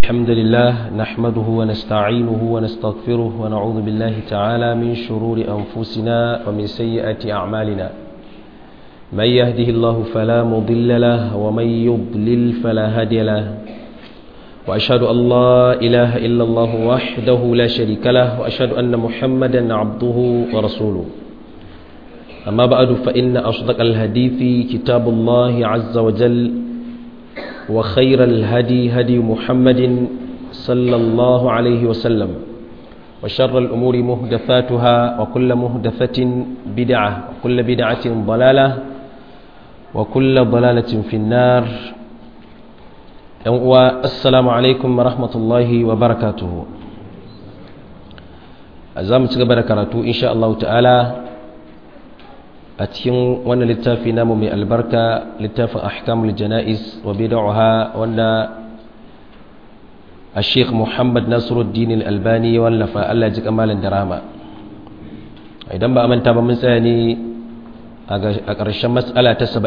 الحمد لله نحمده ونستعينه ونستغفره ونعوذ بالله تعالى من شرور أنفسنا ومن سيئات أعمالنا من يهده الله فلا مضل له ومن يضلل فلا هادي له وأشهد أن لا إله إلا الله وحده لا شريك له وأشهد أن محمدا عبده ورسوله أما بعد فإن أصدق الحديث كتاب الله عز وجل وخير الهدي هدي محمد صلى الله عليه وسلم وشر الأمور مهدفاتها وكل مهدفة بدعة وكل بدعة ضلالة وكل ضلالة في النار السلام عليكم ورحمة الله وبركاته أزام تقبل كراتو إن شاء الله تعالى a cikin wannan littafi namu mai albarka littafin ahkamul jana'is wa bid'aha wanda a sheikh muhammad nasiruddin al-albani ya wallafa Allah ji kamalin darama idan ba a manta ba mun tsaya ne a ƙarshen matsala ta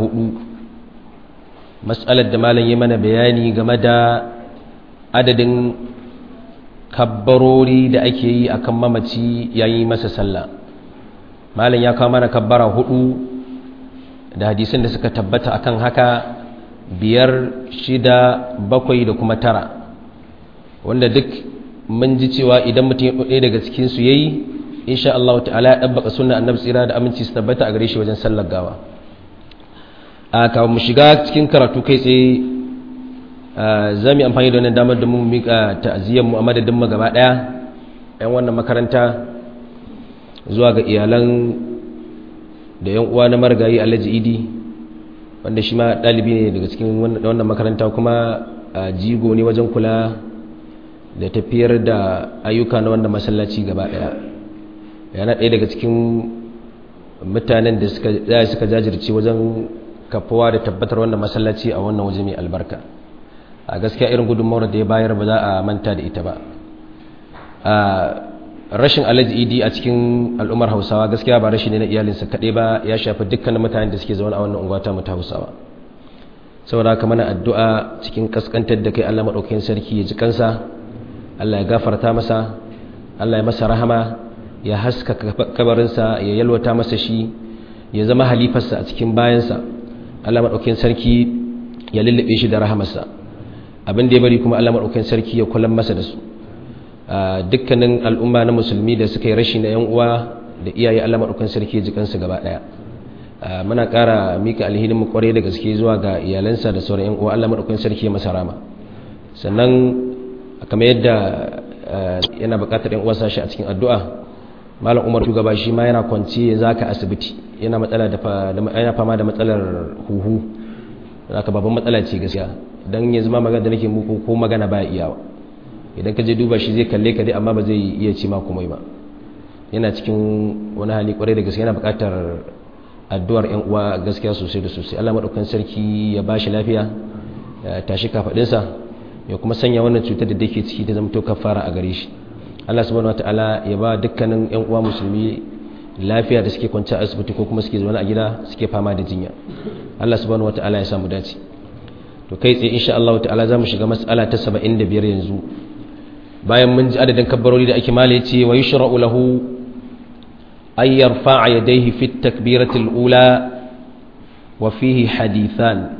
74 matsalar da malam yi mana bayani game da adadin kabbarori da ake yi akan mamaci yayi masa sallah malam ya kawo mana kabbara hudu da hadisan da suka tabbata akan haka biyar shida bakwai da kuma tara wanda duk mun ji cewa idan mutum ɗaya daga cikinsu ya yi insha Allah ta'ala ya ɗabbaka suna annabi tsira da aminci su tabbata a gare shi wajen sallar gawa a kawo mu shiga cikin karatu kai tsaye za mu yi amfani da wannan damar da mu miƙa ta'aziyyar mu a madadin mu gaba ɗaya 'yan wannan makaranta zuwa ga iyalan da yan uwa na marigayi alhaji idi wanda shi ma ɗalibi ne daga cikin wannan makaranta kuma jigo ne wajen kula da tafiyar da ayyuka na wannan masallaci gaba ɗaya yana ɗaya daga cikin mutanen da suka jajirce wajen kafuwa da tabbatar wannan masallaci a wannan waje mai albarka a gaskiya irin gudunmawar da ya bayar ba za a manta da ita ba rashin alhaji idi a cikin al'ummar hausawa gaskiya ba rashi ne na iyalinsa kaɗai ba ya shafi dukkanin mutanen da suke zaune a wannan unguwa ta mu ta hausawa saboda haka mana addu'a cikin kaskantar da kai Allah madaukakin sarki ya ji kansa Allah ya gafarta masa Allah ya masa rahama ya haska kabarinsa ya yalwata masa shi ya zama halifarsa a cikin bayansa Allah madaukakin sarki ya lullube shi da rahamarsa abin da ya bari kuma Allah madaukakin sarki ya kulan masa da su dukkanin al'umma na musulmi da suka yi rashi na 'yan uwa da iyaye Allah maɗaukan sarki jikansu gaba ɗaya muna ƙara mika alhinin mu kwarai da gaske zuwa ga iyalansa da sauran 'yan uwa Allah maɗaukan sarki masa rama sannan kamar yadda yana buƙatar 'yan uwa sashi a cikin addu'a malam umar shugaba shi ma yana kwanci zaka asibiti yana matsala da yana fama da matsalar huhu zaka babban matsala ce gaskiya dan yanzu ma magana da nake muku ko magana ba iyawa idan ka je duba shi zai kalle ka dai amma ba zai iya ci ma komai ba yana cikin wani hali kwarai da gaske yana buƙatar addu'ar yan uwa gaskiya sosai da sosai Allah madaukakin sarki ya ba shi lafiya ya tashi kafadinsa ya kuma sanya wannan cutar da take ciki ta zama to kafara a gare shi Allah subhanahu wataala ya ba dukkanin yan uwa musulmi lafiya da suke kwance a asibiti ko kuma suke zaune a gida suke fama da jinya Allah subhanahu wataala ya samu dace to kai tsaye insha Allah ta'ala za mu shiga mas'ala ta 75 yanzu bayan mun ji adadin kabbarori da ake mala yace wa yushra'u lahu ay yarfa'a yadayhi fi at-takbirati al-ula wa fihi hadithan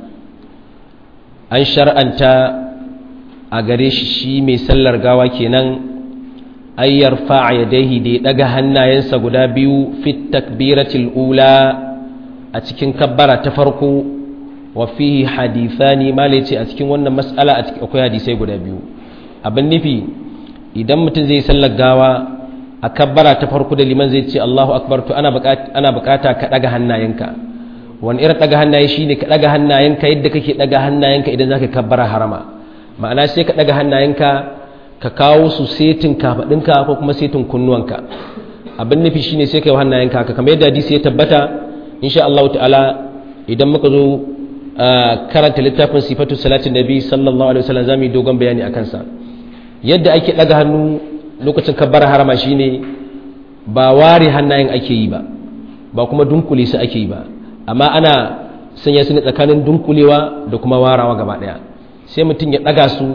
an shar'anta a gare shi shi mai sallar gawa kenan ay yarfa'a yadayhi da ya daga hannayensa guda biyu fi at-takbirati al-ula a cikin kabbara ta farko wa fihi hadithani mala yace a cikin wannan mas'ala akwai hadisai guda biyu abin nufi idan mutum zai sallar gawa a kabbara ta farko da liman zai ce Allahu akbar to ana bukata ka daga hannayenka wani irin daga hannaye shine ka daga hannayenka yadda kake daga hannayenka idan zaka kabbara harama ma'ana sai ka daga hannayenka ka kawo su setin kafadinka ko kuma setin kunnuwanka abin nufi shine sai kai hannayenka haka kamar yadda hadisi ya tabbata insha Allah ta'ala idan muka zo karanta littafin sifatu salatin nabi sallallahu alaihi wasallam zamu yi dogon bayani akan sa yadda ake daga hannu lokacin kabbar harama shine ba ware hannayen ake yi ba ba kuma dunkule su ake yi ba amma ana sanya su ne tsakanin dunkulewa da kuma warawa gaba daya sai mutum ya daga su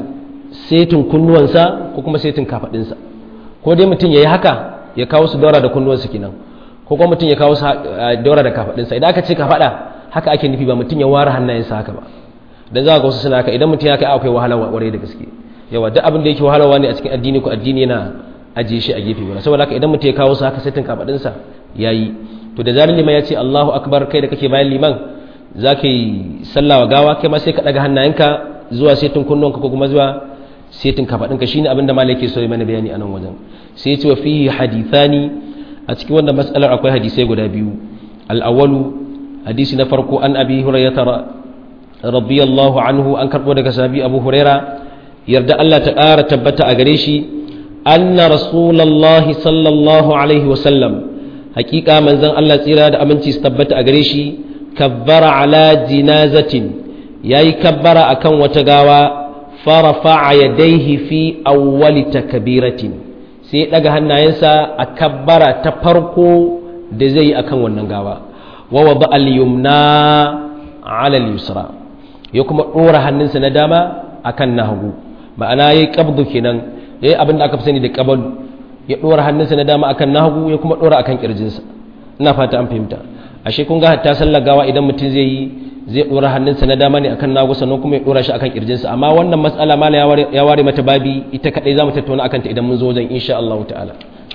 setin kunnuwansa ko kuma setin kafadinsa ko dai mutum yayi haka ya kawo su daura da kunnuwansa kenan ko kuma mutum ya kawo su daura da kafadinsa idan aka ce kafada haka ake nufi ba mutum ya ware hannayensa haka ba dan za ka ga wasu suna haka idan mutum ya kai akwai wahala ware da gaske yawa duk abin da yake wahalarwa ne a cikin addini ko addini yana ajiye shi a gefe guda saboda haka idan mutum ya kawo su haka setin kafadinsa yayi to da zarar liman ya ce Allahu akbar kai da kake bayan liman za ka yi sallah wa gawa kai ma sai ka daga hannayenka zuwa setin kunnonka ko kuma zuwa setin kafaɗinka shine abin da malai ke so mana bayani a nan wajen sai ce wa fihi hadithani a cikin wannan mas'alar akwai hadisai guda biyu al-awwalu hadisi na farko an abi hurairah radiyallahu anhu an karbo daga sahabi abu huraira yarda Allah ta ƙara tabbata a gare shi anna rasulullahi sallallahu alaihi wa sallam hakika manzon Allah tsira da aminci su tabbata a gare shi kabbara ala jinazatin yayi kabbara akan wata gawa farafa yadayhi fi awwali takbiratin sai daga hannayensa a kabbara ta farko da zai yi akan wannan gawa wa wada al-yumna ala al-yusra ya kuma dora hannunsa na dama akan na hagu ma'ana yayi qabdu kenan yayi abin da aka fi sani da qabalu ya dora hannunsa na dama akan na hagu ya kuma dora akan kirjinsa ina fata an fahimta ashe kun ga hatta sallar gawa idan mutum zai yi zai dora hannunsa na dama ne akan nagu sannan kuma ya dora shi akan kirjinsa amma wannan matsala mala ya ware mata babi ita kadai zamu tattauna akan ta idan mun zo wajen insha Allah ta'ala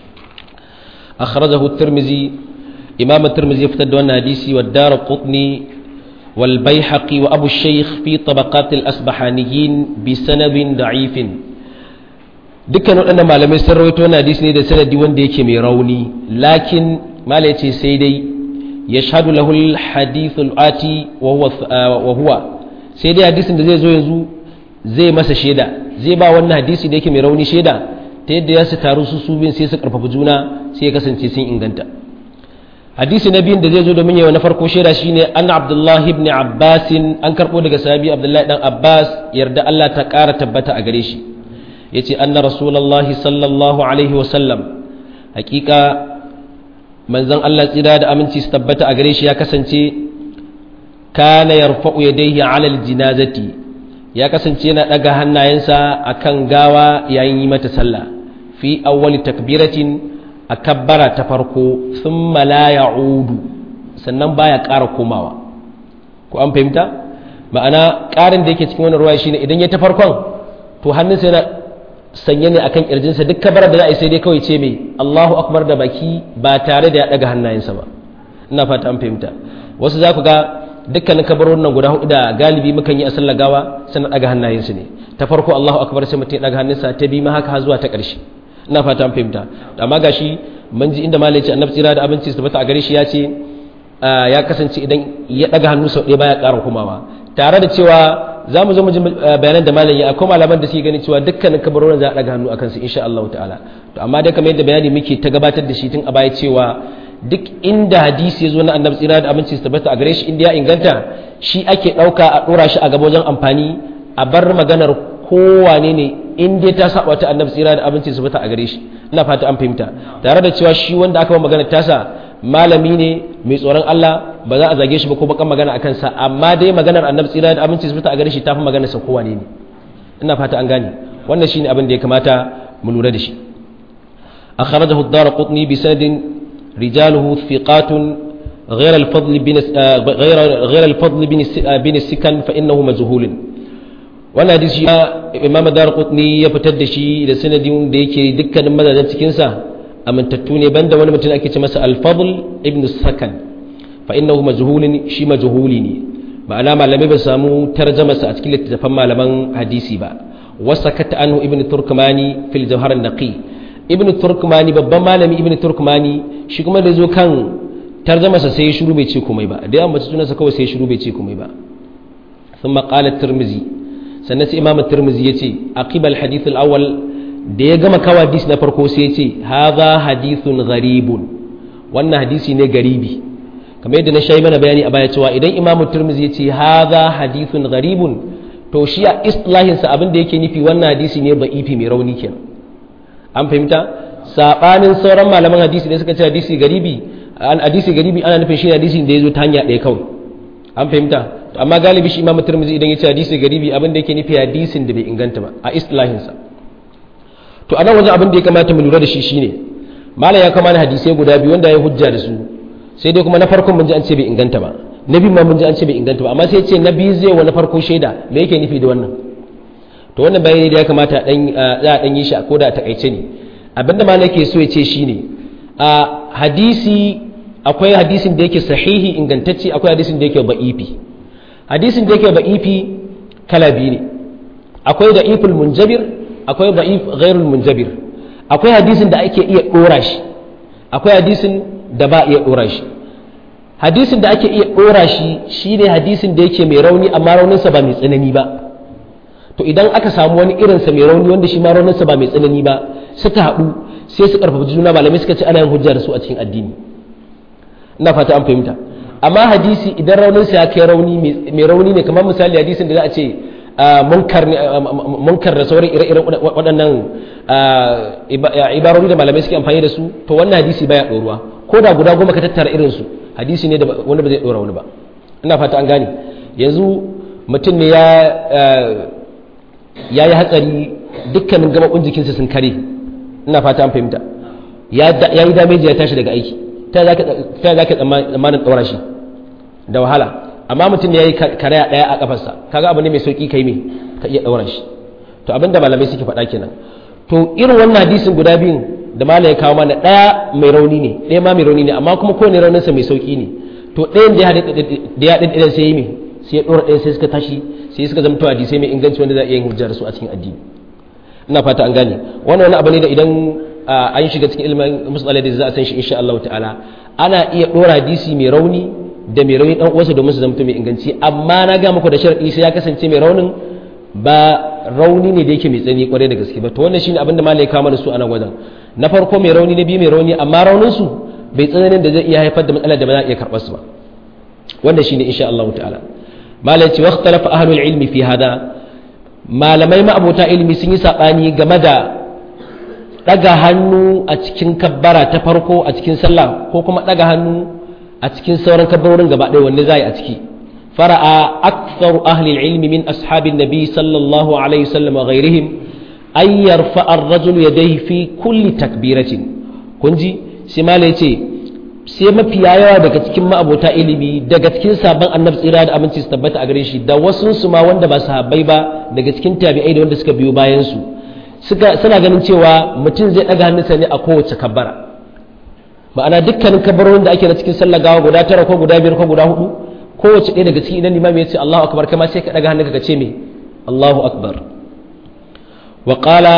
akhrajahu at-tirmidhi imam at-tirmidhi ya fitar da wannan hadisi wa darqutni wal baihaqi wa abu shaykh fi tabaqat al-asbahaniyin bi sanadin da'ifin dukkan waɗannan malamai sun rawaito wannan hadisi ne da sanadi wanda yake mai rauni lakin mala yace sai dai yashhadu lahu al-hadith al-ati wa huwa wa huwa sai dai hadisin da zai zo yanzu zai masa shaida zai ba wannan hadisi da yake mai rauni shaida ta yadda ya su taru su su bin sai su karfafa juna sai ya kasance sun inganta hadisi na biyun da zai zo domin yawa na farko shaida shine an abdullahi ibn abbas an karbo daga sahabi abdullahi dan abbas yarda Allah ta kara tabbata a gare shi yace anna rasulullahi sallallahu alaihi wa sallam hakika manzon Allah tsira da aminci su tabbata a gare shi ya kasance kana yarfa'u yadayhi 'ala al-jinazati ya kasance yana daga hannayensa akan gawa yayin yi mata sallah fi awwali takbiratin akabbara ta farko thumma la ya'udu sannan baya ƙara komawa ko an fahimta ma'ana ƙarin da yake cikin wannan ruwaya shine idan ya ta farkon to hannunsa yana sanye ne akan kirjinsa duk kabarar da za a yi sai dai kawai ce mai Allahu akbar da baki ba tare da ya daga hannayensa ba ina fata an fahimta wasu za ku ga dukkanin kabarorin nan guda hudu da galibi mukan yi a sallar gawa suna daga hannayensu ne ta farko Allahu akbar sai mutum ya daga hannunsa ta bi ma haka har zuwa ta ƙarshe ina fata an fahimta amma gashi mun ji inda malai ce annabi tsira da abinci su tabbata a gare shi ya ce ya kasance idan ya daga hannu sau ɗaya baya ƙara komawa tare da cewa za mu zo mu ji bayanan da malam ya akwai malaman da suke gani cewa dukkanin kabarorin za a daga hannu akan su insha Allah ta'ala to amma dai kamar yadda bayani muke ta gabatar da shi tun a baya cewa duk inda hadisi ya zo na annabi tsira da abinci su tabbata a gare shi inda ya inganta shi ake ɗauka a ɗora shi a gaba wajen amfani a bar maganar kowane ne in dai ta saba ta annabi tsira da abinci su tabbata a gare shi ina fata an fahimta tare da cewa shi wanda aka ba magana tasa malami ne mai tsoron Allah ba za a zage shi ba ko bakan magana akan sa amma dai maganar annabi tsira da abinci su tabbata a gare shi tafi maganar sa kowane ne ina fata an gane wannan shine abin da ya kamata mu lura da shi akhrajahu ad-darqutni bi sanadin رجاله ثقات غير الفضل بن غير غير الفضل بن بن السكن فانه مجهول wannan hadisi imam darqutni ya fitar da shi da sanadin da yake dukkanin mazajen cikin sa amintattu ne banda wani mutum ake ce masa al-fadl ibn sakan fa innahu majhulun shi majhuli ne ma'ana malamai ba samu tarjama sa a cikin littattafan malaman hadisi ba wasakata anhu ibn turkmani fil jawhar an-naqi ibn turkmani babban malami ibn turkmani shi kuma da zo kan tarjamasa sai ya shiru bai ce komai ba da yawan mace sunansa kawai sai ya shiru bai ce komai ba sun maƙalar turmizi sannan sai imam turmizi ya ce aqibal hadith al-awwal da ya gama kawo hadisi na farko sai ya ce hadha hadithun gharibun wannan hadisi ne garibi kamar yadda na shayi mana bayani a baya cewa idan imam turmizi ya ce hadha hadithun gharibun to shi a islahinsa abin da yake nufi wannan hadisi ne ba'ifi mai rauni kenan an fahimta sabanin sauran malaman hadisi da suka ce hadisi garibi an hadisi garibi ana nufin shi hadisi da ya zo ta hanya ɗaya kawai an fahimta to amma galibi shi imamu tirmidhi idan ya ce hadisi garibi abin da yake nufi hadisin da bai inganta ba a islahinsa to a nan wajen abin da ya kamata mu lura da shi shine malam ya kama hadisai guda biyu wanda ya hujja da su sai dai kuma na farkon mun ji an ce bai inganta ba na biyu ma mun ji an ce bai inganta ba amma sai ce na biyu zai wa na farko shaida me yake nufi da wannan to wannan bayani da ya kamata dan za a dan yi shi a koda a takaice ne abinda malam yake so ya ce shine a hadisi akwai hadisin da yake sahihi ingantacce akwai hadisin da yake ba'ifi hadisin da yake ba'ifi kala biyu ne akwai da'iful munjabir akwai da'if ghairul munjabir akwai hadisin da ake iya dora shi akwai hadisin da ba iya dora shi hadisin da ake iya dora shi shine hadisin da yake mai rauni amma rauninsa ba mai tsanani ba to idan aka samu wani irinsa mai rauni wanda shi ma rauninsa ba mai tsanani ba suka haɗu sai su karfafa juna malamai suka ce ana yin hujja da su a cikin addini ina fata an fahimta amma hadisi idan rauninsa ya kai rauni mai rauni ne kamar misali hadisin da za a ce munkar da sauran ire-iren waɗannan ibarori da malamai suke amfani da su to wannan hadisi baya ɗoruwa ko da guda goma ka tattara irinsu hadisi ne da wanda ba zai ɗora wani ba ina fata an gane yanzu mutum ne ya yi hatsari dukkanin gaɓaɓɓun jikinsa sun kare ina fata an fahimta ya yi dameji ya tashi daga aiki ta za ka tsammanin ɗora shi da wahala amma mutum ya yi karaya ɗaya a ƙafarsa kaga abu ne mai sauƙi kai mai ka iya ɗaura shi to abinda malamai suke faɗa kenan to irin wannan hadisin guda biyun da malam ya kawo mana ɗaya mai rauni ne ɗaya ma mai rauni ne amma kuma kowane rauninsa mai sauƙi ne to ɗayan da ya haɗe ɗayan sai yi mai sai ya ɗora ɗayan sai suka tashi sai suka zama to hadisai mai inganci wanda za a iya yin hujjar su a cikin addini ina fata an gane wannan wani abu ne da idan an shiga cikin ilimin musulmai da za a san shi insha Allah ta'ala ana iya ɗora hadisi mai rauni da mai rauni dan uwansa domin su zama mai inganci amma na ga muku da sharadi sai ya kasance mai raunin ba rauni ne da yake mai tsani kwarai da gaske ba to wannan shine abin da malai kama da su a nan wajen na farko mai rauni na biyu mai rauni amma raunin su bai tsananin da zai iya haifar da matsalar da ba za a iya karɓar su ba wannan shine insha Allah ta'ala malai ce waqtalafa ahlul ilmi fi hada malamai ma'abota ilimi sun yi sabani game da daga hannu a cikin kabbara ta farko a cikin sallah ko kuma daga hannu a cikin sauran kabbarorin gaba ɗaya wanne za a yi a ciki fara'a aktharu ahli ilmi min ashabin nabi sallallahu alaihi wasallam wa ghairihim ay yarfa ar-rajulu yadayhi fi kulli takbiratin kun ji sai malai ce sai mafi yawa daga cikin ma'abota ilimi daga cikin sabon annabi tsira da aminci su tabbata a gare shi da wasu su ma wanda ba sahabbai ba daga cikin tabi'ai da wanda suka biyo bayan su suka suna ganin cewa mutum zai daga hannunsa ne a kowace kabbara ma'ana dukkanin kabarorin da ake na cikin sallar gawa guda tara ko guda biyar ko guda hudu kowace ɗaya daga cikin idan limami ya ce Allahu akbar kama sai ka daga hannunka ka ce me Allahu akbar wa qala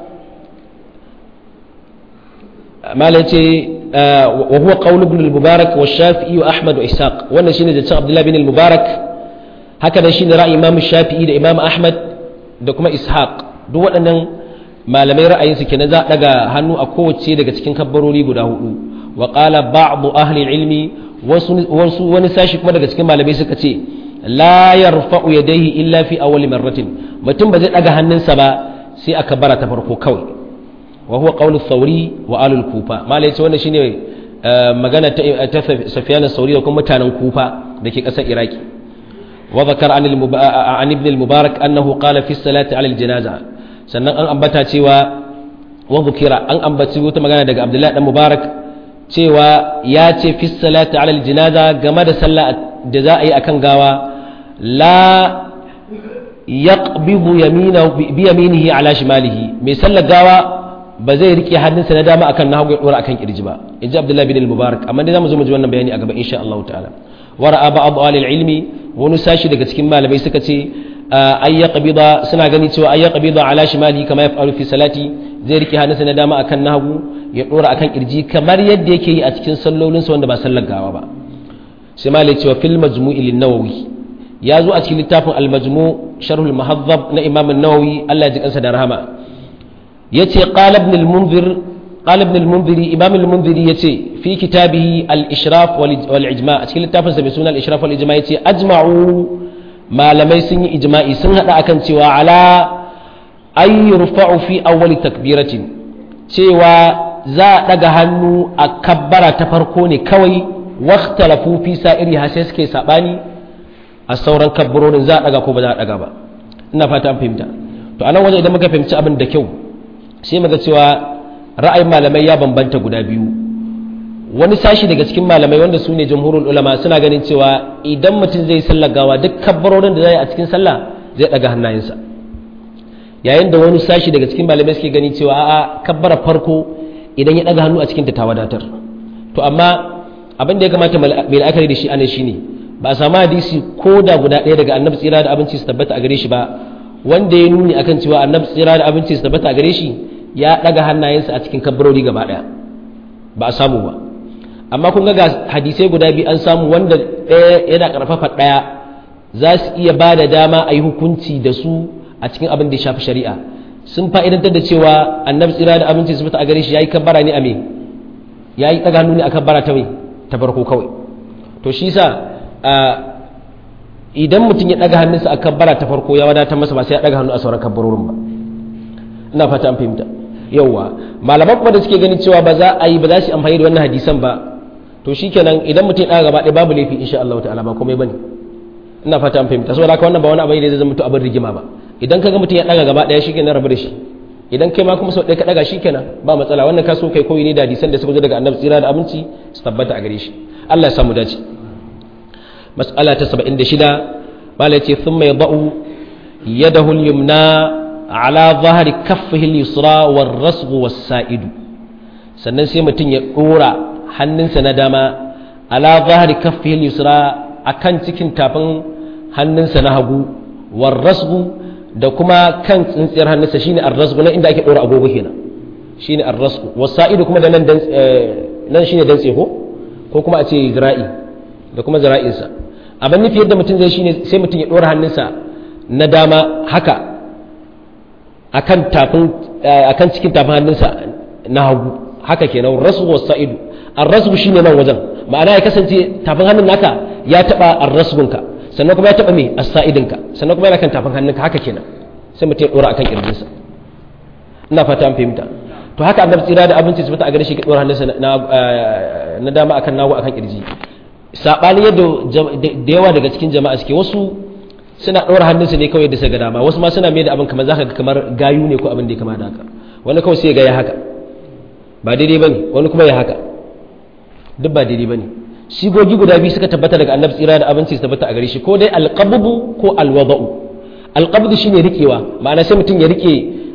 mala ce wa huwa qawl ibn al-mubarak wa shafi'i wa ahmad wa ishaq wannan shine da abdullah bin al-mubarak haka nan shine ra'ayi imam shafi'i da imam ahmad da kuma ishaq duk waɗannan malamai ra'ayinsu kenan za a daga hannu a kowace daga cikin kabbarori guda hudu wa qala ba'd ahli ilmi wasu wani sashi kuma daga cikin malamai suka ce la yarfa'u yadayhi illa fi awwal marratin mutum ba zai daga hannunsa ba sai aka bara ta farko kawai wa huwa qawlu thawri wa alul kufa malai ce wannan shine magana ta Sufyan sauri da kuma mutanen kufa dake kasar Iraki wa zakar an ibn al-mubarak annahu qala fi salati ala al-janaza sannan an ambata cewa wa zukira an ambaci wata magana daga Abdullahi dan Mubarak cewa ya ce fi salati ala al-janaza game da sallah da za a yi akan gawa la yaqbidu yaminahu bi yaminihi ala shimalihi mai sallar gawa ba zai rike hannunsa na dama akan nahagu ya dora akan kirji ba inji Abdullahi bin al-Mubarak amma dai zamu zo mu ji wannan bayani a gaba insha Allah ta'ala wara'a ba'd ahli ilmi wani sashi daga cikin malamai suka ce ay yaqbida suna gani cewa ay yaqbida ala shimali kama yaf'alu fi salati zai rike hannunsa na dama akan nahagu ya dora akan kirji kamar yadda yake yi a cikin sallolinsa wanda ba sallar gawa ba sai malai cewa fil majmu'i lin-nawawi ya zo a cikin littafin al-majmu' sharh al-muhaddab na imam an-nawawi Allah ya ji kansa da rahama yace qala ibn al-munzir qala ibn al-munzir imam al-munzir yace fi kitabihi al-ishraf wal ijma' a cikin littafin sa mai suna al-ishraf wal ijma' yace ajma'u malamai sun yi ijma'i sun hada akan cewa ala ay yurfa'u fi awwal takbiratin cewa za a daga hannu a kabbara ta farko ne kawai waqtalafu fi sa'iri ha sai suke sabani a sauran kabbarorin za a daga ko ba za a daga ba ina fata an fahimta to anan waje idan muka fahimci abin da kyau sai muga cewa ra'ayin malamai ya bambanta guda biyu wani sashi daga cikin malamai wanda su ne jamhurul ulama suna ganin cewa idan mutum zai sallar gawa duk kabbarorin da zai a cikin sallah zai daga hannayensa yayin da wani sashi daga cikin malamai suke gani cewa a'a kabbara farko idan ya daga hannu a cikin ta wadatar to amma abin da ya kamata mai la'akari da shi anan shine ba a samu hadisi ko da guda ɗaya daga annabi tsira da abinci su tabbata a gare shi ba wanda ya nuni akan cewa annabi tsira da abinci su tabbata a gare shi ya daga hannayensa a cikin kabbarori gaba ɗaya ba a samu ba amma kun ga hadisai guda biyu an samu wanda ɗaya yana ƙarfafa ɗaya za su iya ba da dama a yi hukunci da su a cikin abin da ya shafi shari'a sun fa'idantar da cewa annabi tsira da abinci su fita a gare shi ya yi kabbara ne a me ya yi ɗaga hannu ne a kabbara ta mai ta farko kawai to shi sa idan mutum ya ɗaga hannunsa a kabbara ta farko ya wadatar masa ba sai ya ɗaga hannu a sauran kabbarorin ba ina fata an fahimta yauwa malaman kuma da suke ganin cewa ba za a yi ba za su amfani da wannan hadisan ba to shikenan idan mutum ya ɗaga gaba ɗaya babu laifi insha Allah ta'ala ba komai bane ina fata an fahimta saboda haka wannan ba wani abu ne da zai zama to abin rigima ba idan kaga mutum ya ɗaga gaba ɗaya shikenan rabu da shi idan kai ma kuma sau ɗaya ka ɗaga shikenan ba matsala wannan ka so kai koyi ne da hadisan da suka zo daga annabi tsira da abinci su tabbata a gare shi Allah ya samu dace mas'ala ta 76 mala yace thumma yadau yadahu al-yumna ala zahri kaffihi al-yusra war-rasghu was-sa'idu sannan sai mutum ya dora hannunsa na dama ala zahri kaffihi al-yusra akan cikin tafin hannunsa na hagu war-rasghu da kuma kan tsintsiyar hannunsa shine ar-rasghu nan inda ake dora agogo kenan shine ar-rasghu was-sa'idu kuma da nan nan shine dantse ko ko kuma a ce zira'i da kuma zira'insa abin nufi yadda mutum zai shine sai mutum ya ɗora hannunsa na dama haka akan tafin akan cikin tafin hannunsa na hagu haka kenan rasu wa sa'idu ar-rasbu shine nan wajen ma'ana ya kasance tafin hannun naka ya taba ar-rasbunka sannan kuma ya taba me as-sa'idinka sannan kuma yana kan tafin hannunka haka kenan sai mutum ya ɗora akan kirjinsa ina fata an fahimta to haka annabi tsira da abinci su fita a gare shi ka ɗora hannunsa na dama akan nagu akan kirji saɓanin yadda da yawa daga cikin jama'a suke wasu suna ɗora hannunsu ne kawai da su ga dama wasu ma suna mai da abin kamar za ka ga kamar gayu ne ko abin da ya kama da haka wani kawai sai ga ya haka ba daidai ba ne wani kuma ya haka duk ba daidai ba ne shigogi guda biyu suka tabbata daga annabi tsira da abinci su tabbata a gare shi ko dai alqabbu ko alwada'u alqabdu shine rikewa ma'ana sai mutum ya rike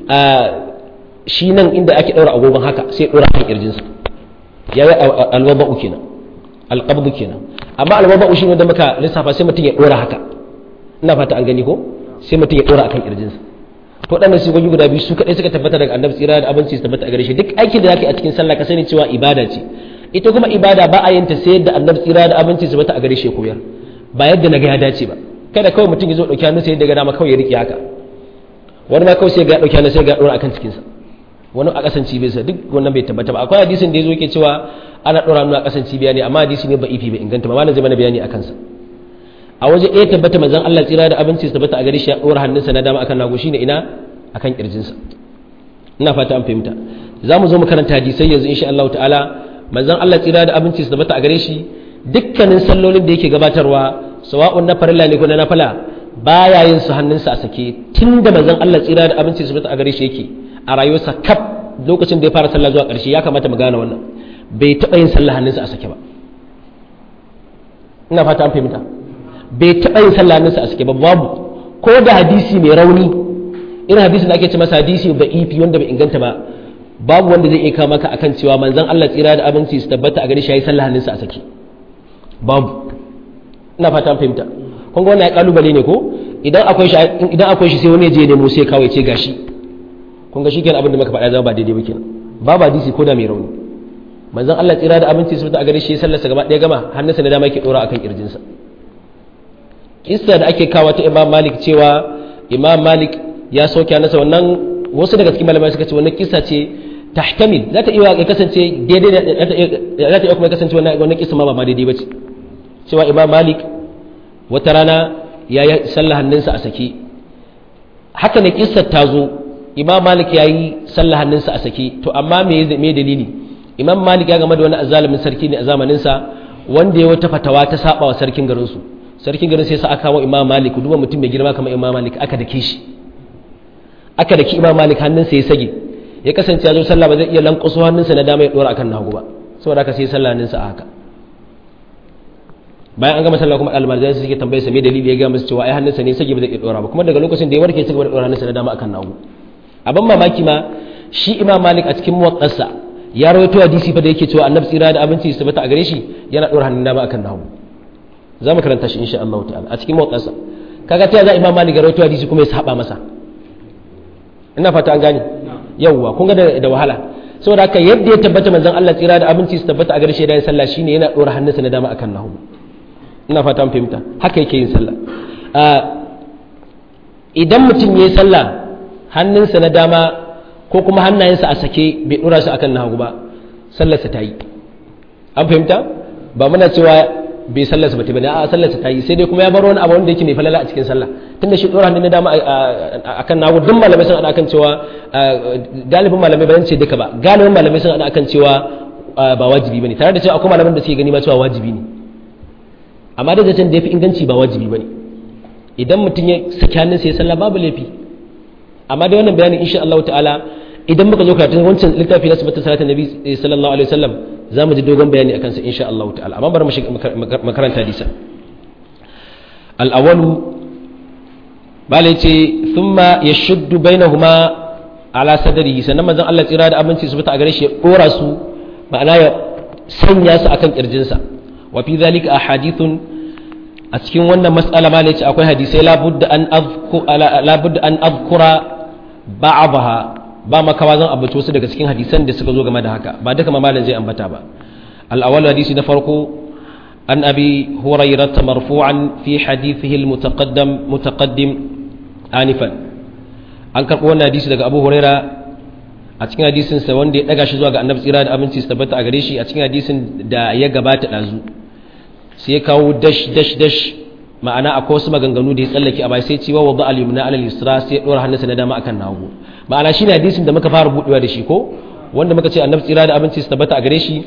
shi nan inda ake ɗaura agogon haka sai ɗora kan kirjinsa yayi alwada'u kenan alqabdu kenan amma alwada'u shine da muka lissafa sai mutum ya ɗora haka ina fata an gani ko sai mutum ya ɗora akan kirjinsa to waɗannan sigogi guda biyu su kaɗai suka tabbata daga annabi tsira da abinci su tabbata a gare shi duk aikin da zaka yi a cikin sallah ka sani cewa ibada ce ita kuma ibada ba a yin ta sai yadda annabi tsira da abinci su tabbata a gare shi koyar ba yadda naga ya dace ba kada kawai mutum ya zo ɗauki hannu sai yadda ga dama kawai ya riƙe haka wani ma kawai sai ga ɗauki hannu sai ga ɗora akan cikinsa wani a ƙasan cibiyarsa duk wannan bai tabbata ba akwai hadisin da ya zo yake cewa ana ɗora hannu a ƙasan cibiya ne amma hadisi ne ba ifi bai inganta ba ma zai mana bayani a kansa a waje ɗaya tabbata manzon Allah tsira da abinci su tabbata a gare shi ya ɗora hannunsa na dama akan nago shine ina akan kirjinsa ina fata an fahimta za mu zo mu karanta hadisai yanzu insha Allah ta'ala manzon Allah tsira da abinci su tabbata a gare shi dukkanin sallolin da yake gabatarwa sawa'un na farilla ne ko na nafila baya yin su hannunsa a sake tunda manzon Allah tsira da abinci su tabbata a gare shi yake a rayuwarsa kaf lokacin da ya fara sallah zuwa ƙarshe ya kamata mu gane wannan bai taɓa yin sallah hannunsa a sake ba ina fata an fahimta bai taɓa yin sallah hannunsa a sake ba babu ko da hadisi mai rauni irin hadisin da ake ce masa hadisi da ifi wanda bai inganta ba babu wanda zai iya kawo maka akan cewa manzon Allah tsira da abinci su tabbata a gare shi yayi sallah hannunsa a sake babu ina fata an fahimta kun ga wannan ya kalubale ne ko idan akwai shi idan akwai shi sai wani ya je nemo sai kawai ce gashi kun ga shikenan abin da muka faɗa zama ba daidai ba kenan babu hadisi ko da mai rauni manzon Allah tsira da abinci su tabbata a gare shi sallarsa gaba ɗaya gama hannunsa na dama yake dora akan kirjinsa kissa da ake kawo ta Imam Malik cewa Imam Malik ya soke nasa wannan wasu daga cikin malamai suka ce wannan kisa ce tahtamil za ta iya kasance daidai za ta iya kuma kasance wannan kisa ma ba daidai bace cewa imam malik wata rana ya yi sallah hannunsa a sake haka ne kissar ta zo imam malik ya yi sallah hannunsa a sake to amma me me dalili imam malik ya game da wani azalimin sarki ne a zamaninsa wanda ya wata fatawa ta saba wa sarkin garinsu sarkin garin sai sa aka kawo imam malik duba mutum mai girma kamar imam malik aka dake shi aka daki imam malik hannunsa ya sage ya kasance ya zo sallah ba zai iya lankwaso hannunsa na dama ya dora akan nagu ba saboda haka sai sallah hannunsa a haka bayan an gama sallah kuma almarzai su suke tambaye sa me dalili ya ga musu cewa ai hannunsa ne sage ba zai iya dora ba kuma daga lokacin da ya warke sai da dora hannunsa na dama akan nagu abin mamaki ma shi imam malik a cikin muwaqqasa ya rawaito hadisi fa da yake cewa annabi tsira da abinci su tabbata a gare shi yana dora hannun dama akan nagu za mu karanta shi insha Allah ta'ala a cikin muwaqqasa kaga ta za imam malik ya rawaito hadisi kuma ya saba masa ina fata an gane yawwa kun ga da wahala saboda haka yadda ya tabbata manzon Allah tsira da abinci su tabbata a gare shi da sallah shine yana dora hannunsa na dama akan nahu ina fata an fahimta haka yake yin sallah idan mutum yayi sallah hannunsa na dama ko kuma hannayensa a sake bai dora su akan nahu ba sallarsa ta yi an fahimta ba muna cewa bai sallarsa bata bane a sallarsa ta yi sai dai kuma ya bar wani abu wanda yake mai falala a cikin sallah tunda shi dora hannun na dama akan nagu duk malamai sun hada akan cewa galibin malamai ba zan ce duka ba galibin malamai sun hada akan cewa ba wajibi bane tare da cewa akwai malaman da suke gani ma cewa wajibi ne amma da zaton da yafi inganci ba wajibi bane idan mutum ya saki hannun sai sallah babu laifi amma dai wannan bayanin insha Allah ta'ala idan muka zo karatun wancan littafi na sabata salatin nabi sallallahu alaihi wasallam za mu ji dogon bayani akan sa insha Allah ta'ala amma bari mu shiga makaranta hadisa al-awwalu bala yace thumma yashuddu bainahuma ala sadrihi sannan manzon Allah tsira da abinci su fita a gare shi ya dora su ma'ana ya sanya su akan kirjinsa wa fi zalika ahadithun a cikin wannan mas'ala ma yace akwai hadisai labudda an azkura labudda an azkura ba'daha ba makawa zan ambaci wasu daga cikin hadisan da suka zo game da haka ba duka mamalin zai ambata ba al-awwal hadisi na farko an abi hurairah marfu'an fi hadithihi al-mutaqaddam mutaqaddim anifan an karbo wannan hadisi daga abu huraira a cikin hadisin sa wanda ya daga shi zuwa ga annabi tsira da aminci su tabbata a gare shi a cikin hadisin da ya gabata dazu sai ya kawo dash dash dash ma'ana akwai wasu maganganu da ya tsallake a bai sai cewa wadda al-yumna ala al-yusra sai ya dora hannunsa na dama akan nagu ma'ana shine hadisin da muka fara budewa da shi ko wanda muka ce annabi tsira da abinci su tabbata a gare shi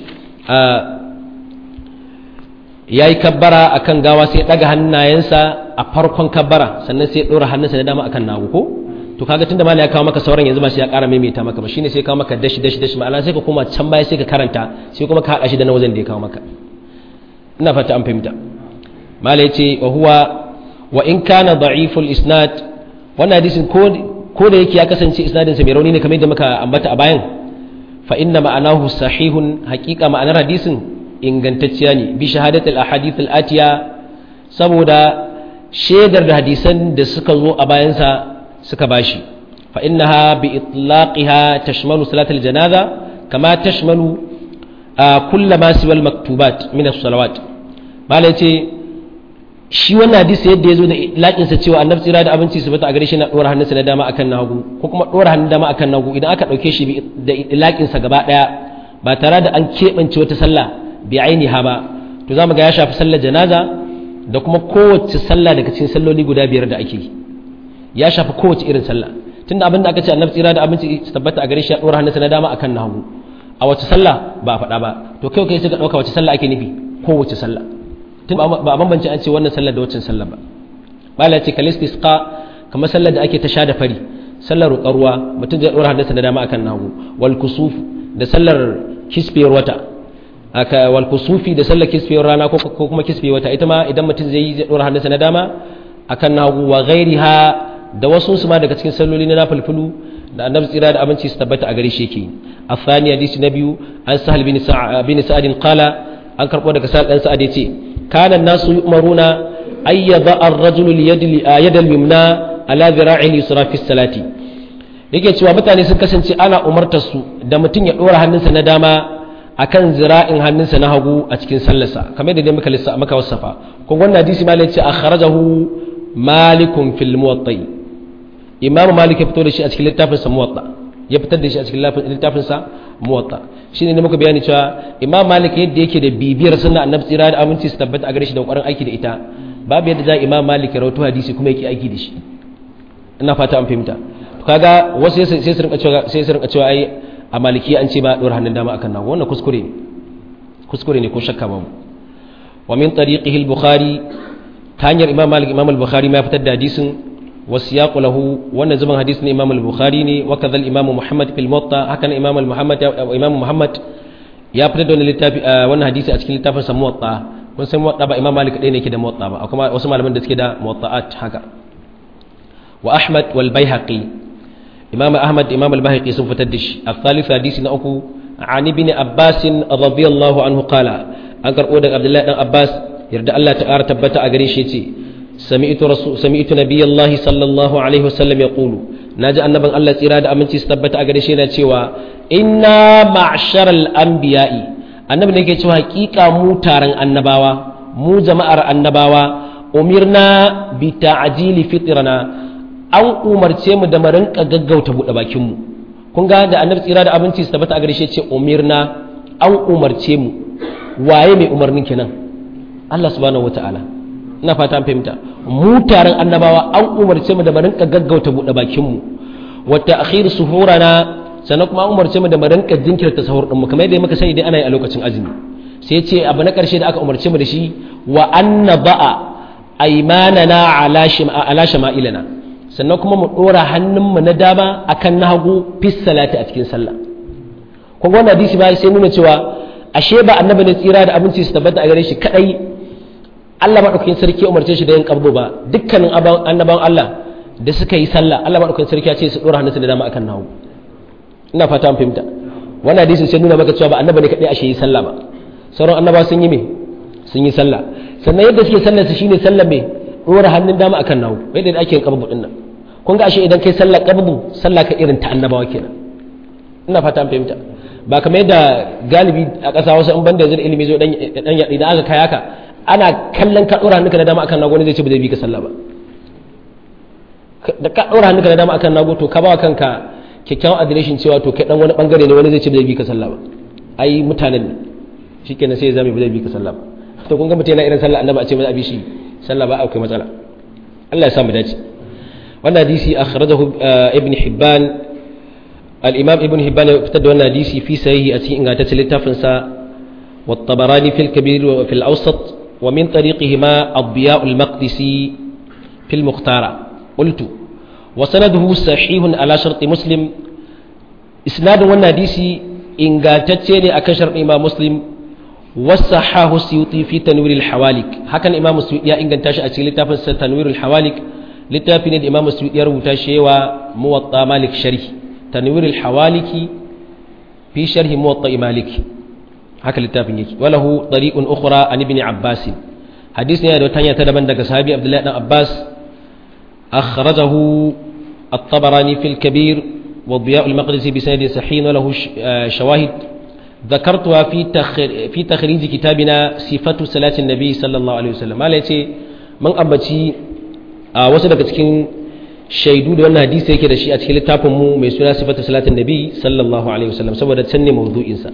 yayi kabbara akan gawa sai ya daga hannayensa a farkon kabbara sannan sai ya dora hannunsa na dama akan nagu ko to kaga tunda malai ya kawo maka sauran yanzu ba sai ya ƙara maimaita maka ba shine sai ya kawo maka dashi dashi dashi ma'ana sai ka koma can baya sai ka karanta sai kuma ka haɗa shi da na wajen da ya kawo maka ina fata an fahimta mala ya ce wa huwa wa in kana da'iful isnad wannan hadisin ko da yake ya kasance isnadin sa mai rauni ne kamar yadda muka ambata a bayan fa inna ma'anahu sahihun haqiqa ma'anar hadisin ingantacciya ne bi shahadatul ahadith al-atiya saboda shaidar da hadisan da suka zo a bayan sa suka bashi fa innaha bi itlaqiha tashmalu salatul janaza kama tashmalu kullama siwal maktubat min as-salawat malai ce shi wannan hadisi yadda ya zo da laƙinsa cewa annabi tsira da abinci su bata a gare shi na ɗora hannunsa na dama akan nagu ko kuma ɗora hannun dama akan nagu idan aka ɗauke shi da laƙinsa gaba ɗaya ba tare da an keɓance wata sallah bi ainiha ba to za mu ga ya shafi sallar janaza da kuma kowace sallah daga cikin salloli guda biyar da ake yi ya shafi kowace irin sallah tunda abin da aka ce annabi tsira da abinci su tabbata a gare shi ya ɗora hannunsa na dama akan nagu a wace sallah ba a faɗa ba to kai kai suka ɗauka wace sallah ake nufi kowace sallah tun ba a bambance an ce wannan sallar da waccan sallar ba bala ce kalis isqa kamar sallar da ake ta sha da fari sallar roƙar ruwa mutum zai ɗora hannunsa da dama akan nagu wal kusuf da sallar kisfiyar wata aka wal kusufi da sallar kisfiyar rana ko kuma kisfiyar wata ita ma idan mutum zai yi zai ɗora hannunsa na dama akan nagu wa ghairiha da wasu su ma daga cikin salloli na nafilfilu da annabi tsira da abinci su tabbata a gare shi yake الثاني حديث نبي عن سهل بن سعد بن سعد قال an karɓo daga sa'ad ɗan sa'ad ya ce kana nasu yu'maruna ay yadha ar-rajulu yad al-yumna ala dhira'i yusra fi salati yake cewa mutane sun kasance ana umartar su da mutum ya dora hannunsa na dama akan zira'in hannunsa na hagu a cikin sallarsa kamar da dai muka lissa maka wasafa ko wannan hadisi ma yace akhrajahu malikun fil muwatta imamu malik ya fito da shi a cikin littafin sa muwatta ya fitar da shi a cikin littafin sa muwatta shine ne muka bayani cewa imam malik yadda yake da bibiyar sunna annabi tsira da aminci su tabbata a gare shi da ƙoƙarin aiki da ita babu yadda za imam malik ya rawaito hadisi kuma yake aiki da shi ina fata an fahimta kaga wasu sai su rinka cewa sai su rinka cewa ai a maliki an ce ba dora hannun dama akan nago wannan kuskure ne kuskure ne ko shakka babu wa min tariqihi al-bukhari ta hanyar imam malik imam al-bukhari ma fitar da hadisin wasiyaqu lahu wannan zuban hadisin imam al-bukhari ne wa kadhal imam muhammad fil muwatta hakan imam al-muhammad imam muhammad ya fitar da wannan littafi wannan hadisi a cikin littafin sa muwatta kun san muwatta ba imam malik ɗaya ne yake da muwatta ba akwai wasu malaman da suke da muwatta'at haka wa ahmad wal baihaqi imam ahmad imam al-baihaqi sun fitar da shi al-thalith hadisi na uku an ibn abbas radiyallahu anhu qala an karbo daga abdullahi dan abbas yarda Allah ta ƙara tabbata a gare shi yace sami'tu rasul sami'tu nabiyallahi sallallahu alaihi wasallam yaqulu naji annaban Allah tsira da aminci su tabbata a gare shi yana cewa inna ma'sharal anbiya'i annabi ne yake cewa hakika mu taron annabawa mu jama'ar annabawa umirna bi ta'jili fitrana an umarce mu da mu rinka gaggauta buɗe bakin mu kun ga da annabi tsira da abinci su tabbata a gare shi ce umirna an umarce mu waye mai umarnin kenan Allah subhanahu wata'ala ina fata an fahimta mu taron annabawa an umarce mu da mu rinka gaggauta buɗe bakin mu wa ta'khir suhurana sannan kuma an umarce mu da mu rinka jinkirta sahur din mu kamar yadda muka sani dai ana yi a lokacin azumi sai ce abu na karshe da aka umarce mu da shi wa anna ba'a aymanana ala shima ala shama'ilana sannan kuma mu dora hannunmu na dama akan na hagu fis salati a cikin sallah kun ga wannan hadisi ba sai nuna cewa ashe ba annabi ne tsira da abinci su tabbata a gare shi kadai Allah madaukakin sarki ya umarce shi da yin qabdu ba dukkanin annabawan Allah da suka yi sallah Allah madaukakin sarki ya ce su dora hannunsu da dama akan na hagu ina fata an fahimta wannan hadisin sai nuna maka cewa ba annabi ne kadai ashe yi sallah ba sauran annabawa sun yi me sun yi sallah sannan yadda suke sallar su shine sallar me dora hannun dama akan nawo yadda da ake yin qabdu din nan kun ga ashe idan kai sallar qabdu sallah ka irin ta annabawa kenan ina fata an fahimta ba kamar yadda galibi a ƙasa wasu in banda zai ilimi zo dan dan ya idan aka kai haka ana kallon ka dora hannunka da dama akan nago ne zai ce ba zai bi ka sallah ba da ka dora hannunka da dama akan nago to ka ba kanka kyakkyawan adireshin cewa to kai dan wani bangare ne wani zai ce ba zai bi ka sallah ba ai mutanen ne shikenan sai ya zame ba zai bi ka sallah ba to kun ga mutum yana irin sallah annabi a ce ba za a bi shi sallah ba akwai matsala Allah ya sa mu dace wannan hadisi akhrajahu ibn hibban al-imam ibn hibban ya fitar da wannan hadisi fi sahihi a cikin ingantaccen littafin sa wa tabarani fil kabir wa fil awsat wa min tariqihima ad-diya' al-maqdisi fil mukhtara qultu wa sanaduhu sahihun ala shart muslim isnadin wannan hadisi ingantacce ne akan sharɗin imam muslim wasahahu suyuti fi tanwir al-hawalik hakan imam suyuti ya inganta shi a cikin littafin sa tanwir al-hawalik littafi ne da imam suyuti ya rubuta shi yawa muwatta malik sharhi tanwir al-hawaliki fi sharhi muwatta malik haka littafin yake walahu tariqun ukhra an ibn abbas hadisi ne da wata hanya ta daban daga sahabi abdullahi dan abbas akhrajahu at-tabarani fil kabir وضياء المقدسي بسند صحيح وله شواهد ذكرتها في في تخريج كتابنا صفة صلاة النبي صلى الله عليه وسلم ما yace mun ambaci a wasu daga cikin shaidu da wannan hadisi yake da shi a cikin littafin mu mai suna sifatu salatin nabi sallallahu alaihi wasallam saboda can ne mawdu'in sa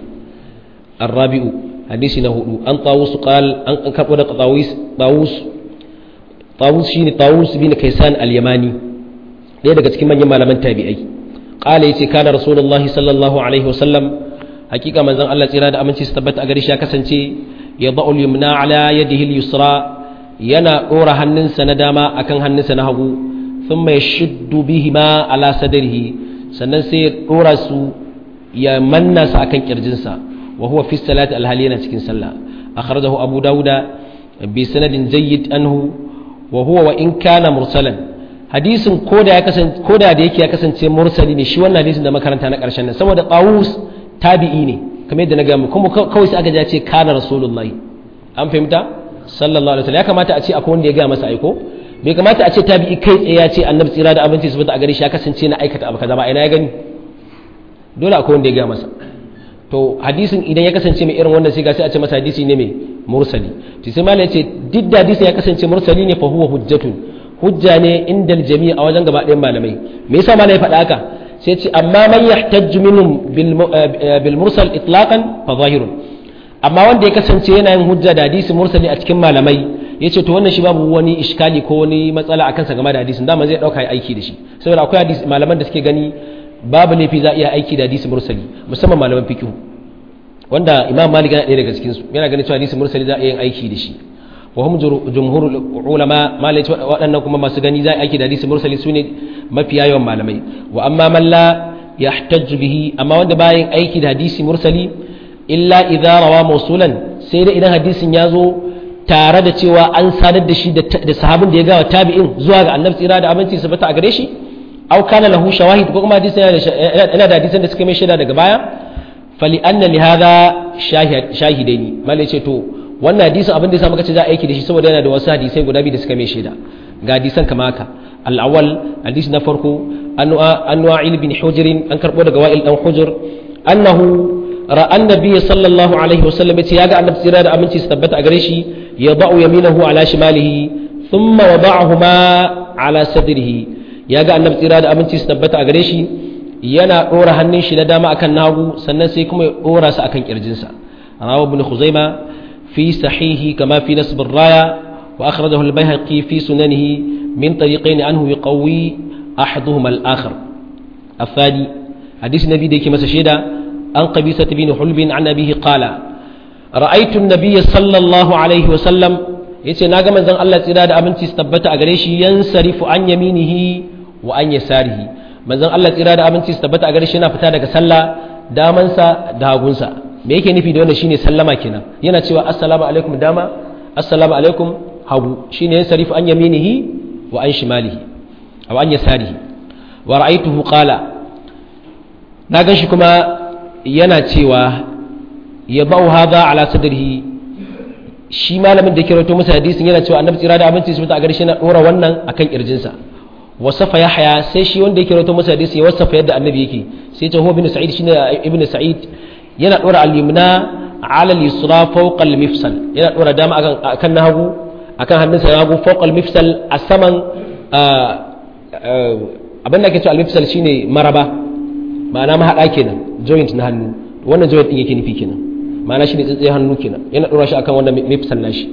arabi'u hadisi na hudu an tawus qal an karbo da tawus tawus tawus shine tawus bin kaisan al-yamani ɗaya daga cikin manyan malaman tabi'ai qala yace kana rasulullahi sallallahu alaihi wasallam hakika manzon Allah tsira da aminci su tabbata a gare shi ya kasance ya da'ul yumna ala yadihi al-yusra yana dora hannunsa na dama akan hannunsa na hagu thumma yashuddu bihima ala sadrihi sannan sai ya dora su ya manna su akan kirjinsa wa huwa fi salati alhali yana cikin sallah akhrajahu abu dauda bi sanadin jayyid anhu wa huwa wa in kana mursalan hadisin koda ya kasance koda da yake ya kasance mursali ne shi wannan hadisin da makaranta na karshen nan saboda qawus tabi'i ne kamar yadda na gaya kuma kawai sai aka ja ce kana rasulullahi an fahimta sallallahu alaihi wasallam ya kamata a ce akwai wanda ya gaya masa aiko bai kamata a ce tabi'i kai tsaye ya ce annabi tsira da abinci su a gare shi ya kasance na aikata abu kaza ba ina ya gani dole akwai wanda ya gaya masa to hadisin idan ya kasance mai irin wannan sai ga sai a ce masa hadisi ne mai mursali to sai malai ce duk da hadisin ya kasance mursali ne fa huwa hujjatun hujja ne indal jami'a a wajen gaba ɗayan malamai me yasa malai faɗa haka sai ce amma man yahtajju minhum bil mursal itlaqan fa zahirun amma wanda ya kasance yana yin hujja da hadisi mursali a cikin malamai yace to wannan shi babu wani iskali ko wani matsala akan sa game da hadisin dama zai dauka aiki da shi saboda akwai hadisi malaman da suke gani babu laifi za a iya aiki da hadisi mursali musamman malaman fiqh wanda imam malik yana ɗaya daga cikin su yana ganin cewa hadisi mursali za a iya yin aiki da shi wa hum jumhurul ulama malai waɗannan kuma masu gani za aiki da hadisi mursali sune mafiya yawan malamai wa amma man la yahtaju bihi amma wanda bayan aiki da hadisi mursali illa idza rawa mawsulan sai da idan hadisin ya zo tare da cewa an sadar da shi da sahabin da ya gawa tabi'in zuwa ga annabi tsira da abinci su bata a gare shi aw kana lahu shawahid ko kuma hadisin yana da hadisan da suka mai shaida daga baya fali anna li hadha shahidaini malai ce to wannan hadisin abin da yasa muka ce za a aiki da shi saboda yana da wasu hadisai guda biyu da suka mai shaida ga hadisan kama haka al-awwal hadisi na farko an wa'il bin hujr an karbo daga wa'il dan hujr annahu ra'a annabi sallallahu alaihi wasallam yace yaga annabi tsira da aminci su tabbata a gare shi yada'u yaminahu ala shimalihi thumma wada'ahuma ala sadrihi yaga annabi tsira da aminci su tabbata a gare shi yana dora hannun shi na dama akan nagu sannan sai kuma ya dora su akan kirjinsa rawa ibn khuzaima fi sahihi kama fi nasb ar-raya wa akhrajahu al-bayhaqi fi sunanihi min tariqayn anhu yuqawi ahaduhuma al-akhar الثاني حديث النبي ديكي مسا شيدا عن قبيصة بن حلب عن أبيه قال رأيت النبي صلى الله عليه وسلم yace na ga manzon Allah tsira da abinci su tabbata a gare shi yansarifu an yaminihi wa an yasarihi manzon Allah tsira da abinci su tabbata a gare shi yana fita daga sallah damansa da hagunsa me yake nufi da wannan shine sallama kenan yana cewa assalamu alaikum dama assalamu alaikum hagu shine yansarifu an yaminihi wa an shimalihi aw an yasarihi wa ra'aytuhu qala na gan shi kuma yana cewa ya bau haza ala sadrihi shi malamin da ke rawaito masa hadisin yana cewa annabi tsira da abinci su a garshe na dora wannan akan kirjinsa wasafa yahya sai shi wanda yake rawaito masa hadisin ya wasafa yadda annabi yake sai ta huwa ibn sa'id shine ibn sa'id yana dora al-yumna ala al-yusra fawqa al-mifsal yana dora dama akan akan hagu akan hannunsa na hagu fawqa al-mifsal a saman abin da ake cewa al-mifsal shine maraba ma'ana mahaɗa kenan joint na hannu wannan joint ɗin yake nufi kenan ma'ana shi ne tsatsai hannu kenan yana ɗora shi akan wannan mifsal nashi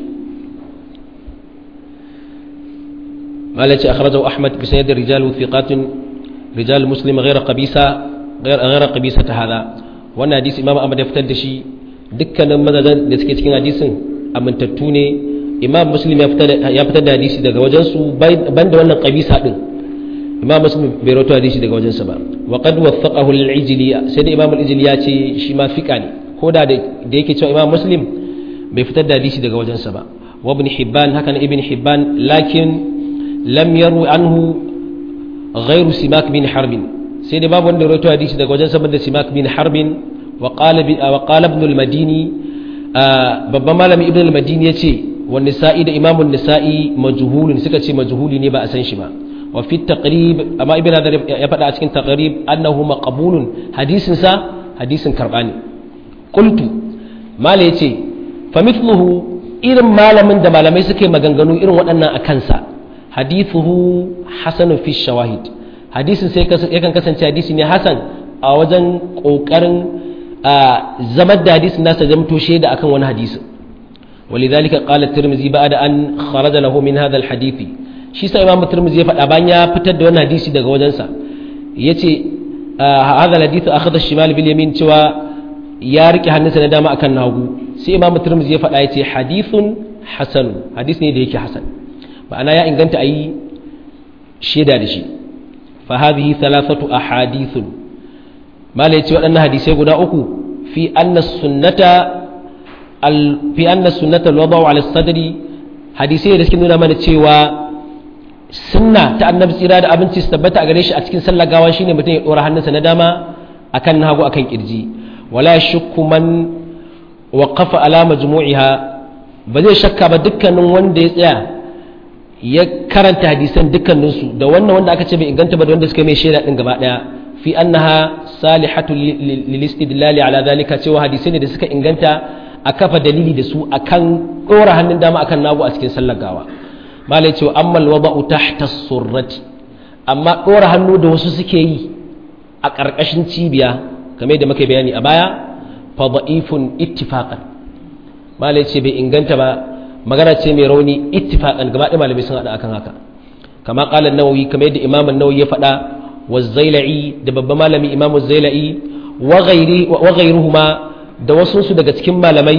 mala ce akhrajahu ahmad bi sanad rijalu thiqatun rijal muslim ghayra qabisa ghayra qabisa ta hada wannan hadisi imam ahmad ya fitar da shi dukkanin mazajen da suke cikin hadisin amintattu ne imam muslim ya fitar da hadisi daga wajen su banda wannan qabisa din imam muslim bai rawaito hadisi daga wajensa ba wa qad wathaqahu al-ijli sai da imam al-ijli ya ce shi ma fiqa ne ko da da yake cewa imam muslim bai fitar da hadisi daga wajensa ba wa ibn hibban haka ibn hibban lakin lam yaru anhu ghayru simak bin harbin sai da babu wanda rawaito hadisi daga wajensa banda simak bin harbin wa qala bi wa qala ibn al-madini babban malami ibn al-madini yace wa nisa'i da imam an-nisa'i majhulun suka ce majhuli ne ba a san shi ba وفي التقريب أما ابن هذا يبدأ أسكن تقريب أنه مقبول حديث سا حديث كرباني قلت ما ليتي فمثله إرم ما لمن دم لم يسكي مغنغنو إرم وأنا أكنسا حديثه حسن في الشواهد حديث يكن كسن حديث حسن a wajen ƙoƙarin zamar da hadisin nasa zamto shaida akan wani hadisi ولذلك قال الترمذي بعد أن خرج له من هذا الحديث shi sa imamu turmuzi ya faɗa bayan ya fitar da wannan hadisi daga wajensa ya ce hadha hadithu akhadha shimal bil yamin cewa ya rike hannunsa na dama akan nagu sai imamu turmuzi ya faɗa ya ce hadithun hasan hadis ne da yake hasan ma'ana ya inganta a yi shaida da shi fa hadhihi thalathatu ahadithun mala ya ce waɗannan hadisai guda uku fi anna sunnata fi anna sunnata al-wada'u ala sadri hadisai da suke nuna mana cewa sunna ta annabi tsira da abinci su tabbata a gare shi a cikin sallar gawa shine mutum ya dora hannunsa na dama akan na hagu akan kirji wala shukku man waqafa ala majmu'iha ba zai shakka ba dukkanin wanda ya tsaya ya karanta hadisan dukkanin su da wannan wanda aka ce bai inganta ba da wanda suka mai shaida din gaba daya fi annaha salihatu lil istidlali ala zalika cewa hadisai ne da suka inganta a kafa dalili da su akan dora hannun dama akan nagu a cikin sallar gawa malai cewa ammal wada'u tahta surrati amma dora hannu da wasu suke yi a ƙarƙashin cibiya kamar da muka bayani a baya fa da'ifun ittifaqan malai ce bai inganta ba magana ce mai rauni ittifaqan gaba ɗaya malamai sun hada akan haka kama qala an-nawawi kamar yadda imam an-nawawi ya faɗa wa zailai da babban malami imam zailai wa ghairi wa ghairuhuma da wasu su daga cikin malamai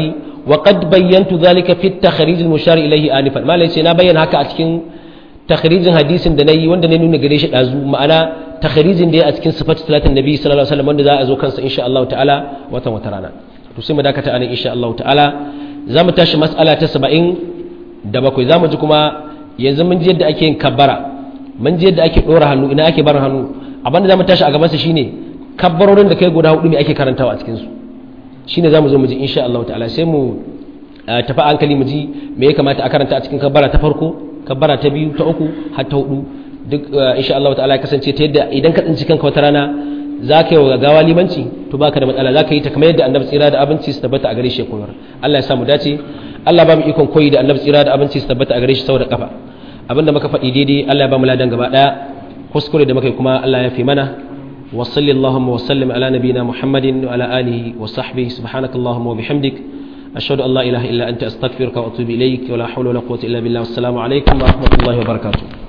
wa qad bayyantu dhalika fi at-takhrij al-mushar ilayhi anifan malai ce na bayyana haka a cikin takhrijin hadisin da nayi wanda ne nuna gare shi dazu ma'ana takhrijin da ya a cikin sifatu salatin nabi sallallahu alaihi wasallam wanda za a zo kansa insha Allah ta'ala watan wata rana to sai mu dakata anan insha Allah ta'ala za mu tashi mas'ala ta 70 da bakwai za mu ji kuma yanzu mun ji yadda ake yin kabbara mun ji yadda ake dora hannu ina ake bar hannu abinda za mu tashi a gaban sa shine kabbarorin da kai guda hudu ne ake karantawa a cikin su shine za mu zo mu ji insha Allah ta'ala sai mu tafi hankali mu ji me ya kamata a karanta a cikin kabbara ta farko kabbara ta biyu ta uku har ta hudu duk insha Allah ta'ala ya kasance ta yadda idan ka tsinci kanka wata rana za ka yi wa gawa limanci to baka da matsala za ka yi ta kamar yadda annabi tsira da abinci su tabbata a gare shi ya koyar Allah ya samu dace Allah ba mu ikon koyi da annabi tsira da abinci su tabbata a gare shi saboda kafa abinda muka faɗi daidai Allah ya ba mu ladan gaba daya kuskure da muka yi kuma Allah ya fi mana wa sallallahu wa sallam ala nabiyina muhammadin wa ala alihi wa sahbihi subhanakallahumma wa bihamdik ashhadu an la ilaha illa anta astaghfiruka wa atubu ilaik wa la hawla wa la quwwata illa billah wassalamu alaikum wa rahmatullahi wa barakatuh